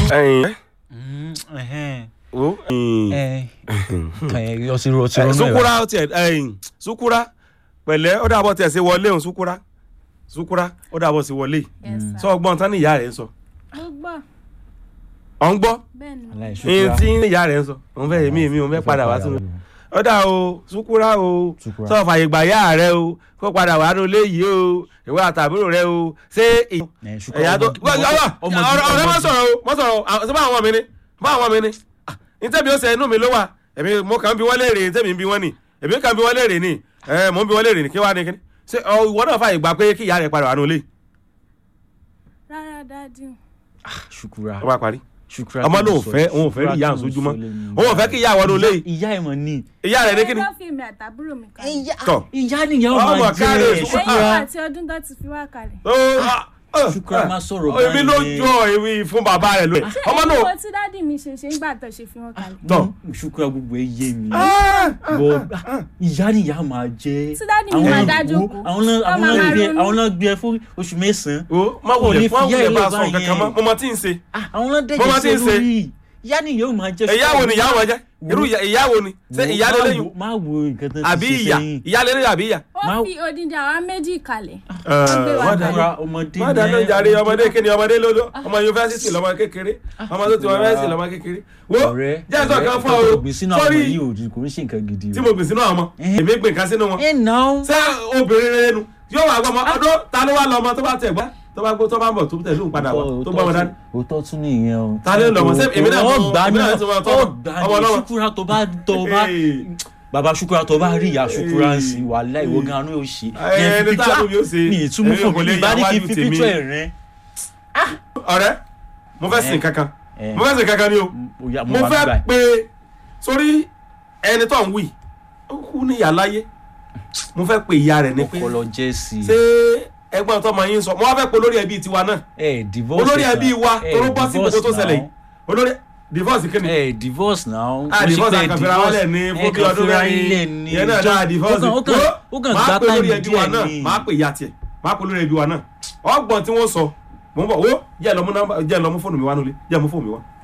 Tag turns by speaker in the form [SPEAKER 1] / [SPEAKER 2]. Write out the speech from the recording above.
[SPEAKER 1] ẹyin
[SPEAKER 2] wo
[SPEAKER 1] ẹyin
[SPEAKER 2] ọtí ro ọtí ro náà
[SPEAKER 1] sukura tiẹ ẹyin sukura pẹ̀lẹ́ ó dàbọ̀ tiẹ̀ sí wọlé òun sukura sukura ó dàbọ̀ sí wọlé
[SPEAKER 3] Yes, sir.
[SPEAKER 1] sọ ọgbọ́n tán ní ìyá rẹ̀ ń sọ
[SPEAKER 3] mo gbọ́
[SPEAKER 1] ọ̀ ń gbọ́
[SPEAKER 3] bẹ́ẹ̀ ni
[SPEAKER 1] ẹyin tí ìyá rẹ̀ ń sọ òun fẹ́ èmi èmi òun fẹ́ padà wá sínú ó dà o sukura o
[SPEAKER 2] Sukura.
[SPEAKER 1] sọ fàyè gbà yá rẹ o kó padà wà nínú ilé yìí o ìwé àtàbúrò rẹ o ṣé ì- ẹ̀yà tó ọ̀rọ̀ ọ̀rọ̀ má sọ̀rọ̀ o má sọ̀rọ̀ o ṣé bá àwọn mi ni bá àwọn mi ni Ah, ntẹ́bi ó ṣe inú mi ló wà èmi mo kàn ń bi wọ́n léèrè ntẹ́bi ń bi wọ́n ni èmi kàn ń bi wọ́n léèrè ni ẹ mo ń bi wọ́n léèrè ni kí wàá ní kíní ṣé ọ, ìwọ náà fàyè gbà pé kí ìyá rẹ padà wà nínú ilé
[SPEAKER 3] rárá dájú
[SPEAKER 2] ṣukura
[SPEAKER 1] ó bá parí
[SPEAKER 2] ṣukura
[SPEAKER 1] ọmọ náà ò fẹ́ òun ò fẹ́ rí ìyá àǹsójú mọ́ òun ò fẹ́ kí ìyá wà nínú ilé yìí
[SPEAKER 2] ìyá ẹ̀ mọ̀ ní.
[SPEAKER 1] ìyá rẹ ní kíní
[SPEAKER 3] ló fi èmi àtàbúrò mi kalẹ̀
[SPEAKER 1] tọ̀
[SPEAKER 2] ìyá nìyẹn ó
[SPEAKER 1] Ọmọ
[SPEAKER 2] máa
[SPEAKER 1] káre,
[SPEAKER 2] jẹ́
[SPEAKER 1] Ṣukura.
[SPEAKER 3] lẹ́yìn
[SPEAKER 2] ṣukura
[SPEAKER 3] àti ọdún tó ti fi wá kalẹ̀
[SPEAKER 1] ó, ah, ah,
[SPEAKER 2] Ṣukura
[SPEAKER 1] ah,
[SPEAKER 2] máa sọ̀rọ̀
[SPEAKER 1] èmi
[SPEAKER 2] báyìí.
[SPEAKER 1] ló jọ èmi fún bàbá rẹ lóye
[SPEAKER 3] ṣé
[SPEAKER 1] ọmọ
[SPEAKER 3] èyí
[SPEAKER 1] náà
[SPEAKER 3] wo tí dádì mi ṣe ṣe ń gbà tó ṣe fi wọn kalẹ̀
[SPEAKER 1] tọ̀
[SPEAKER 2] ṣukura gbogbo ẹ yé mi
[SPEAKER 1] Ah,
[SPEAKER 2] bọ ìyá nìyá máa jẹ́
[SPEAKER 3] tí dádì mi
[SPEAKER 2] Àwọn
[SPEAKER 3] máa
[SPEAKER 2] wo-
[SPEAKER 3] dájú kú
[SPEAKER 2] àwọn náà
[SPEAKER 3] Wọ́n
[SPEAKER 2] àwọn
[SPEAKER 3] máa
[SPEAKER 2] náà
[SPEAKER 3] máa
[SPEAKER 2] gbé
[SPEAKER 3] ronú.
[SPEAKER 2] àwọn náà gbé ẹ fún oṣù mẹ́sàn-án
[SPEAKER 1] o má
[SPEAKER 2] Ò
[SPEAKER 1] wulẹ̀
[SPEAKER 2] ní
[SPEAKER 1] má
[SPEAKER 2] fi ìyá
[SPEAKER 1] wulẹ̀
[SPEAKER 2] ẹ̀
[SPEAKER 1] bá a
[SPEAKER 2] lọ
[SPEAKER 1] sọ nǹkan kan mọ́
[SPEAKER 2] báyẹn.
[SPEAKER 1] mo mọ tí ń ṣe
[SPEAKER 2] Ah, àwọn náà
[SPEAKER 1] Bó bá
[SPEAKER 2] dẹ̀jẹ̀
[SPEAKER 1] ti ń
[SPEAKER 2] sí
[SPEAKER 1] ṣe.
[SPEAKER 2] lórí ìyá nìyẹn ó máa jẹ́
[SPEAKER 1] ìyá wo ni ìyá wọn jẹ irú ìyá- ìyá wo ni ṣé ìyá
[SPEAKER 2] Má
[SPEAKER 1] lélẹ́yìn
[SPEAKER 2] wo- má wo nǹkan tó
[SPEAKER 1] àbí
[SPEAKER 2] ti ṣe
[SPEAKER 1] ìyá
[SPEAKER 2] sẹ́yìn
[SPEAKER 1] ìyá lélẹ́yìn àbí ìyá.
[SPEAKER 3] ó
[SPEAKER 2] Má-
[SPEAKER 3] fi odindi àwa méjì kalẹ̀
[SPEAKER 1] Ẹ,
[SPEAKER 3] wa
[SPEAKER 1] wọ́n
[SPEAKER 3] kalẹ̀.
[SPEAKER 1] dáná
[SPEAKER 2] Ṣukura ọmọdé
[SPEAKER 1] wọ́n dáná jàre ọmọdé kí ni ọmọdé lọ́dọ̀ ọmọ yunifásitì lọ́mọ kékeré ọmọ tó ti wọ yunifásitì lọ́mọ kékeré wo
[SPEAKER 2] ọ̀rẹ́
[SPEAKER 1] jẹ́ ẹ̀sọ́ kan fún ọ
[SPEAKER 2] ọ̀rẹ́
[SPEAKER 1] o
[SPEAKER 2] gbìn sínú àwọn
[SPEAKER 1] sọ́rí
[SPEAKER 2] yìí ò kò ń ṣe nǹkan gidi
[SPEAKER 1] tí mo gbìn sínú àwọn ọmọ èmi gbìn kan sínú wọn
[SPEAKER 2] ẹ nà ó
[SPEAKER 1] ṣé obìnrin rẹ nu yóò wà gbọmọ ọdún ta ló wà lọmọ tó bá tẹ̀ gbá tó bá gbó tó bá ń bọ̀ tó tẹ̀ lóun padà wọ̀ tó gbọ́ wọn dání.
[SPEAKER 2] òótọ́ tún nìyẹn o.
[SPEAKER 1] Ta ló ń lọ mọ̀? Ṣé èmi náà
[SPEAKER 2] ó
[SPEAKER 1] tún-
[SPEAKER 2] gbà
[SPEAKER 1] èmi
[SPEAKER 2] ní
[SPEAKER 1] náà tún máa tọ́
[SPEAKER 2] ó
[SPEAKER 1] ọmọ-
[SPEAKER 2] gbà
[SPEAKER 1] ọmọ
[SPEAKER 2] ní
[SPEAKER 1] ọlọ́mọ?
[SPEAKER 2] ṣukura tó bá tó bá
[SPEAKER 1] Ee.
[SPEAKER 2] bàbá ṣukura tó bá rí ìyá ṣukura ń sìn wàhálà ìwọ gan anú yóò ṣe.
[SPEAKER 1] Ẹ, ẹni tá a lóbi ó ṣe.
[SPEAKER 2] ní ìtumọ̀
[SPEAKER 1] Ẹni
[SPEAKER 2] fún
[SPEAKER 1] kò
[SPEAKER 2] mi
[SPEAKER 1] lè
[SPEAKER 2] ìbá ní
[SPEAKER 1] yà
[SPEAKER 2] kí n
[SPEAKER 1] wájú
[SPEAKER 2] fi
[SPEAKER 1] tèmi.
[SPEAKER 2] píṣọ ẹ̀ rẹ.
[SPEAKER 1] ọ̀rẹ́ mo fẹ́ sìn
[SPEAKER 2] Ẹ.
[SPEAKER 1] kankan
[SPEAKER 2] Ẹ.
[SPEAKER 1] mo fẹ́ sìn kankan ni o
[SPEAKER 2] Oya,
[SPEAKER 1] mo
[SPEAKER 2] wà
[SPEAKER 1] fẹ́
[SPEAKER 2] nígbà
[SPEAKER 1] pé sórí ẹni tó ń wì ó kú ní ìyá láyé mo fẹ́ pe ìyá rẹ̀ ní pé
[SPEAKER 2] ọpọlọ jẹ́ sí i.
[SPEAKER 1] ṣé ẹgbọ́n tó máa yín sọ mo wá fẹ́ pe olórí ẹbí tiwa náà
[SPEAKER 2] ẹ divorce
[SPEAKER 1] olórí
[SPEAKER 2] náà.
[SPEAKER 1] ẹbí wa
[SPEAKER 2] Ẹ
[SPEAKER 1] tó ló bọ́ sí gbogbo tó
[SPEAKER 2] divorce
[SPEAKER 1] ṣẹlẹ̀
[SPEAKER 2] náà.
[SPEAKER 1] yìí olórí divorce kí ni
[SPEAKER 2] ẹ divorce náà.
[SPEAKER 1] Ah, divorce àkànfẹ́ra wálẹ̀ ní fún bí ọdún mẹ́rin yẹn náà dáa divorce
[SPEAKER 2] ó kàn ó kàn
[SPEAKER 1] máa
[SPEAKER 2] gbá
[SPEAKER 1] pe olórí
[SPEAKER 2] táìmù
[SPEAKER 1] ẹbí wa
[SPEAKER 2] díẹ̀
[SPEAKER 1] náà
[SPEAKER 2] ni.
[SPEAKER 1] máa pe ìyá tiẹ̀ máa pe olórí ẹbí wa náà ọgbọ̀n tí wọ́n sọ mo ń bọ̀ wo jẹ́ lọ mú nọ́mbà jẹ́ lọ mú fóònù mi wá nulẹ̀ jẹ́ mú fóònù mi wá